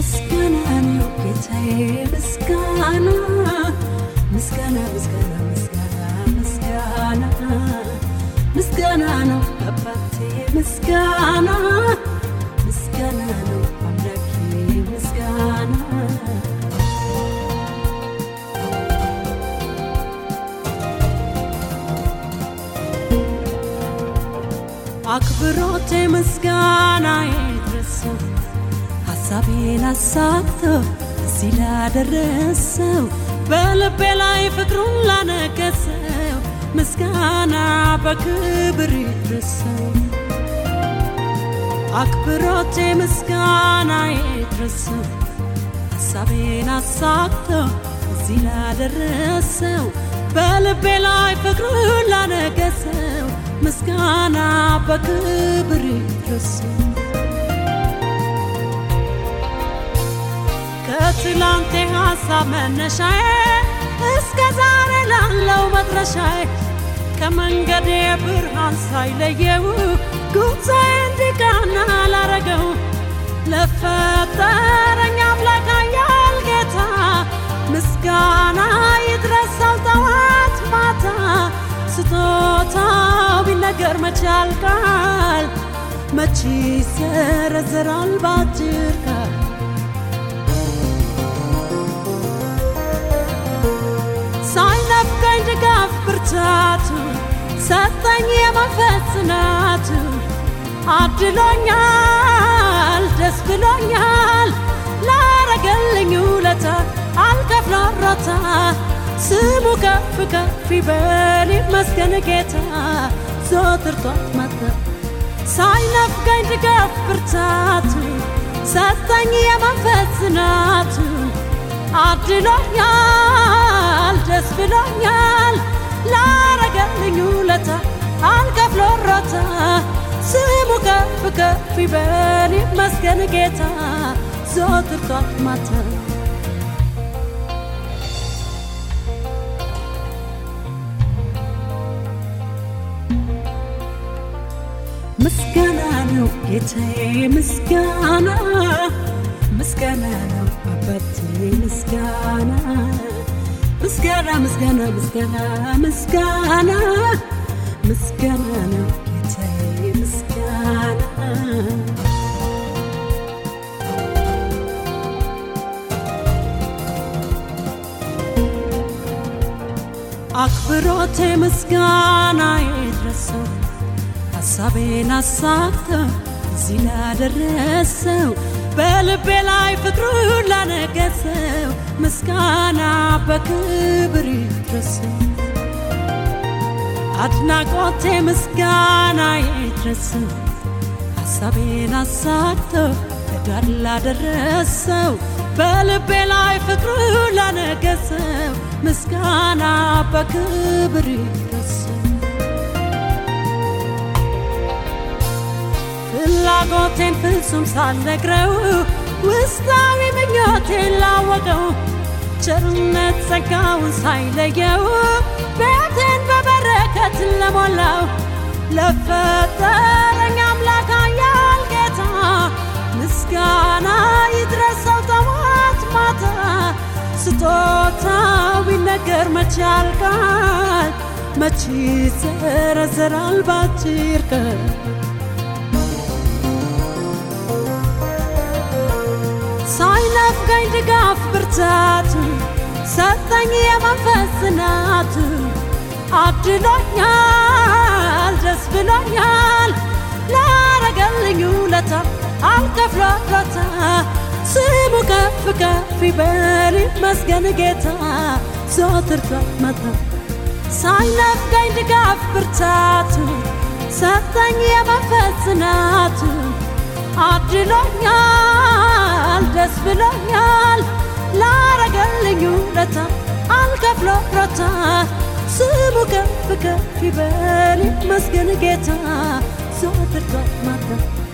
ምስጋና ነው ጌታዬ ምስጋና ምስጋና ምስጋና ምስጋና ምስጋና ምስጋና ነው አባቴ ምስጋና ምስጋና ነው አምላኬ ምስጋና አክብሮቴ ምስጋና ይድረሰው ሀሳቤን አሳክቶ እዚህ ላደረሰው በልቤ ላይ ፍቅሩን ላነገሰው ምስጋና በክብር ይድረሰው አክብሮቴ ምስጋና ይድረሰው ሀሳቤን አሳክቶ እዚህ ላደረሰው በልቤ ላይ ፍቅሩን ላነገሰው ምስጋና በክብር ይድረሰው ከትላንቴ ሀሳብ መነሻዬ እስከ ዛሬ ላለው መድረሻዬ ከመንገዴ ብርሃን ሳይለየው ጉዞዬ እንዲቃና ላረገው ለፈጠረኝ አምላክ ኃያል ጌታ ምስጋና ይድረሰው ጠዋት ማታ ስጦታው ቢነገር መች ያልቃል መች ይዘረዘራል ባጭር ቃል ሳይነፍቀኝ ድጋፍ ብርታቱ ሰጠኝ የመንፈስ ጽናቱ አድሎኛል ደስ ብሎኛል ላረገልኝ ውለታ አልከፍለው ሮታ ስሙ ከፍ ከፍ ይበል ይመስገን ጌታ ዘወትር ጧት ማታ ሳይነፍቀኝ ድጋፍ ብርታቱ ሰጠኝ የመንፈስ ጽናቱ አድሎኛል ደስ ብሎኛል ላረገልኝ ውለታ አልከፍሎ ሮታ ስሙ ከፍ ከፍ ይበል ይመስገን ጌታ ዘወትር ጧት ማታ ምስጋና ነው ጌታዬ ምስጋና ምስጋና ነው አባቴ ምስጋና ምስጋና ምስጋና ምስጋና ምስጋና ምስጋና ነው ጌታዬ ምስጋና አክብሮቴ ምስጋና ይድረሰው ሀሳቤን አሳክቶ እዚህ ላደረሰው በልቤ ላይ ፍቅሩን ላነገሰው ምስጋና በክብር ይድረሰው አድናቆቴ ምስጋና ይድረሰው ሀሳቤን አሳክቶ ዳር ላደረሰው በልቤ ላይ ፍቅሩን ላነገሰው ምስጋና በክብር ይድረሰው ፍላጎቴን ፍጹም ሳልነግረው ውስጣዊ ምኞቴን ላወቀው ቸርነት ጸጋውን ሳይለየው ቤቴን በበረከት ለሞላው ለፈጠረኝ አምላክ ኃያል ጌታ ምስጋና ይድረሰው ጠዋት ማታ ስጦታው ቢነገር መች ያልቃል መች ይዘረዘራል ባጭር ቀን ሳይነፍቀኝ ድጋፍ ብርታቱ ሰጠኝ የመንፈስ ጽናቱ አድሎኛል ደስ ብሎኛል ላረገልኝ ውለታ አልከፍሎ ሮታ ስሙ ከፍ ከፍ ይበል ይመስገን ጌታ ዘወትር ጧት ማታ ሳይነፍቀኝ ድጋፍ ብርታቱ ሰጠኝ የመንፈስ ጽናቱ አድሎኛል ደስ ብሎኛል ላረገልኝ ውለታ አልከፍሎ ሮታ ስሙ ከፍ ከፍ ይበል ይመስገን ጌታ ዘወትር ጧት ማታ